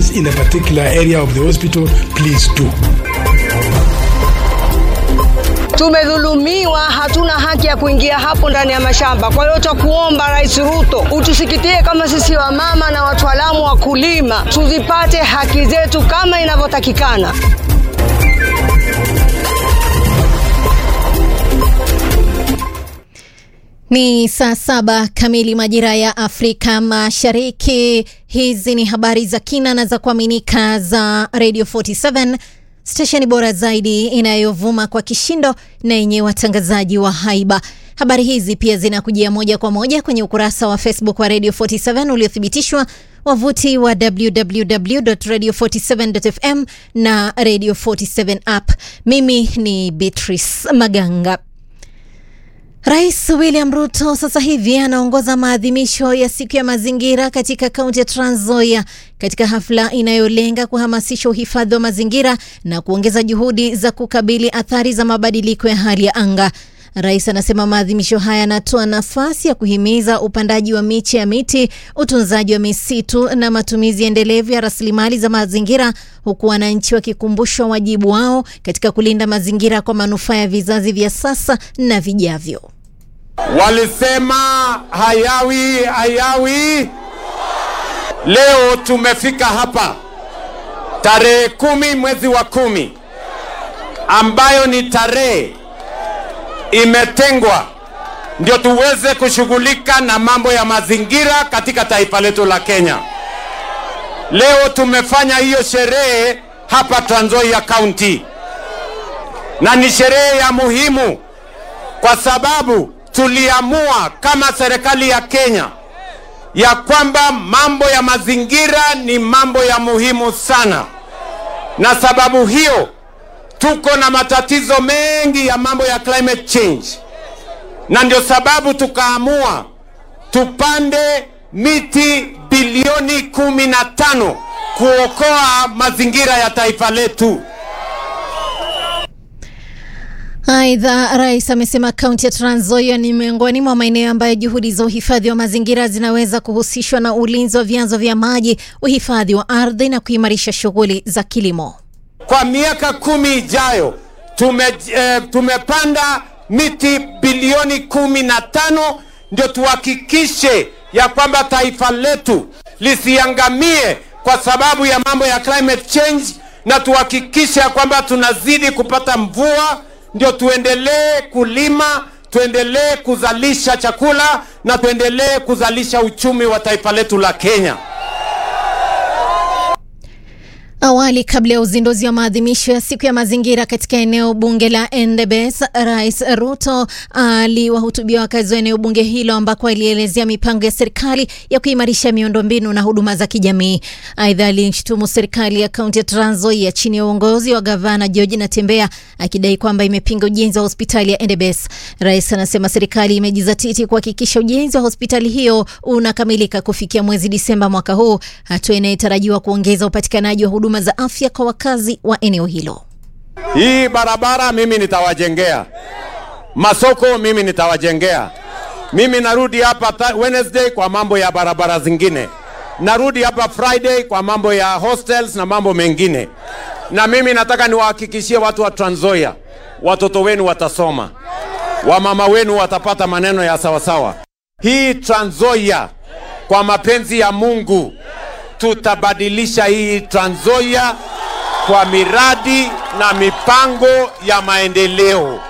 is in a particular area of the hospital, please do. Tumedhulumiwa, hatuna haki ya kuingia hapo ndani ya mashamba. Kwa hiyo tutakuomba Rais Ruto utusikitie kama sisi wamama na wataalamu wa kulima, tuzipate haki zetu kama inavyotakikana. Ni saa saba kamili majira ya Afrika Mashariki. Hizi ni habari za kina na za kuaminika za Radio 47 stesheni bora zaidi inayovuma kwa kishindo na yenye watangazaji wa haiba. Habari hizi pia zinakujia moja kwa moja kwenye ukurasa wa Facebook wa Radio 47 uliothibitishwa, wavuti wa www.radio47.fm na Radio 47 app. Mimi ni Beatrice Maganga. Rais William Ruto sasa hivi anaongoza maadhimisho ya siku ya mazingira katika kaunti ya Trans Nzoia katika hafla inayolenga kuhamasisha uhifadhi wa mazingira na kuongeza juhudi za kukabili athari za mabadiliko ya hali ya anga. Rais anasema maadhimisho haya yanatoa nafasi ya kuhimiza upandaji wa miche ya miti, utunzaji wa misitu na matumizi endelevu ya rasilimali za mazingira, huku wananchi wakikumbushwa wajibu wao katika kulinda mazingira kwa manufaa ya vizazi vya sasa na vijavyo. Walisema hayawi hayawi. Leo tumefika hapa tarehe kumi mwezi wa kumi, ambayo ni tarehe imetengwa ndio tuweze kushughulika na mambo ya mazingira katika taifa letu la Kenya. Leo tumefanya hiyo sherehe hapa Trans Nzoia County, na ni sherehe ya muhimu kwa sababu tuliamua kama serikali ya Kenya ya kwamba mambo ya mazingira ni mambo ya muhimu sana, na sababu hiyo tuko na matatizo mengi ya mambo ya climate change, na ndio sababu tukaamua tupande miti bilioni kumi na tano kuokoa mazingira ya taifa letu. Aidha, rais amesema kaunti ya Trans Nzoia ni miongoni mwa maeneo ambayo juhudi za uhifadhi wa mazingira zinaweza kuhusishwa na ulinzi wa vyanzo vya maji, uhifadhi wa ardhi na kuimarisha shughuli za kilimo. Kwa miaka kumi ijayo tume, eh, tumepanda miti bilioni kumi na tano ndio tuhakikishe ya kwamba taifa letu lisiangamie kwa sababu ya mambo ya climate change, na tuhakikishe ya kwamba tunazidi kupata mvua ndio tuendelee kulima, tuendelee kuzalisha chakula na tuendelee kuzalisha uchumi wa taifa letu la Kenya. Awali, kabla ya uzinduzi wa maadhimisho ya siku ya mazingira katika eneo bunge la Endebess, Rais Ruto aliwahutubia wakazi wa eneo bunge hilo ambako alielezea mipango ya serikali ya kuimarisha miundombinu na huduma za kijamii. Aidha, alishutumu serikali ya kaunti ya Trans Nzoia chini ya uongozi wa gavana George Natembeya akidai kwamba imepinga ujenzi wa hospitali ya Endebess. Rais anasema serikali imejizatiti kuhakikisha ujenzi wa hospitali hiyo unakamilika kufikia mwezi Disemba mwaka huu, hatua inayotarajiwa kuongeza upatikanaji wa huduma za afya kwa wakazi wa eneo hilo. Hii barabara mimi nitawajengea, masoko mimi nitawajengea. Mimi narudi hapa Wednesday kwa mambo ya barabara zingine, narudi hapa Friday kwa mambo ya hostels na mambo mengine. Na mimi nataka niwahakikishie watu wa Trans Nzoia, watoto wenu watasoma, wamama wenu watapata maneno ya sawasawa. Hii Trans Nzoia kwa mapenzi ya Mungu tutabadilisha hii Trans Nzoia kwa miradi na mipango ya maendeleo.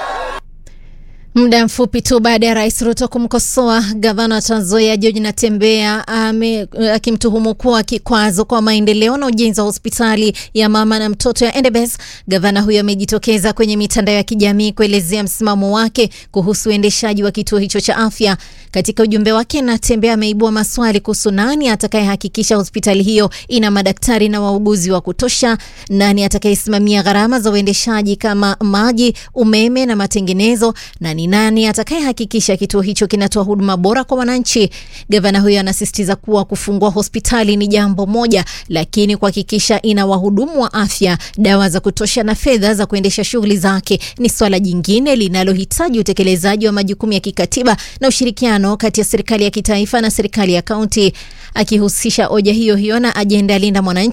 Muda mfupi tu baada ya Rais Ruto kumkosoa gavana wa Trans Nzoia George Natembeya akimtuhumu kuwa kikwazo kwa maendeleo na ujenzi wa hospitali ya mama na mtoto ya Endebess, gavana huyo amejitokeza kwenye mitandao ya kijamii kuelezea msimamo wake kuhusu uendeshaji wa kituo hicho cha afya. Katika ujumbe wake, Natembeya ameibua maswali kuhusu nani atakayehakikisha hospitali hiyo ina madaktari na wauguzi wa kutosha, nani atakayesimamia gharama za uendeshaji kama maji, umeme na matengenezo, na ni nani atakayehakikisha kituo hicho kinatoa huduma bora kwa wananchi. Gavana huyo anasisitiza kuwa kufungua hospitali ni jambo moja, lakini kuhakikisha ina wahudumu wa afya, dawa za kutosha na fedha za kuendesha shughuli zake ni swala jingine linalohitaji utekelezaji wa majukumu ya kikatiba na ushirikiano kati ya serikali ya kitaifa na serikali ya kaunti. Akihusisha hoja hiyo hiyo na ajenda ya linda mwananchi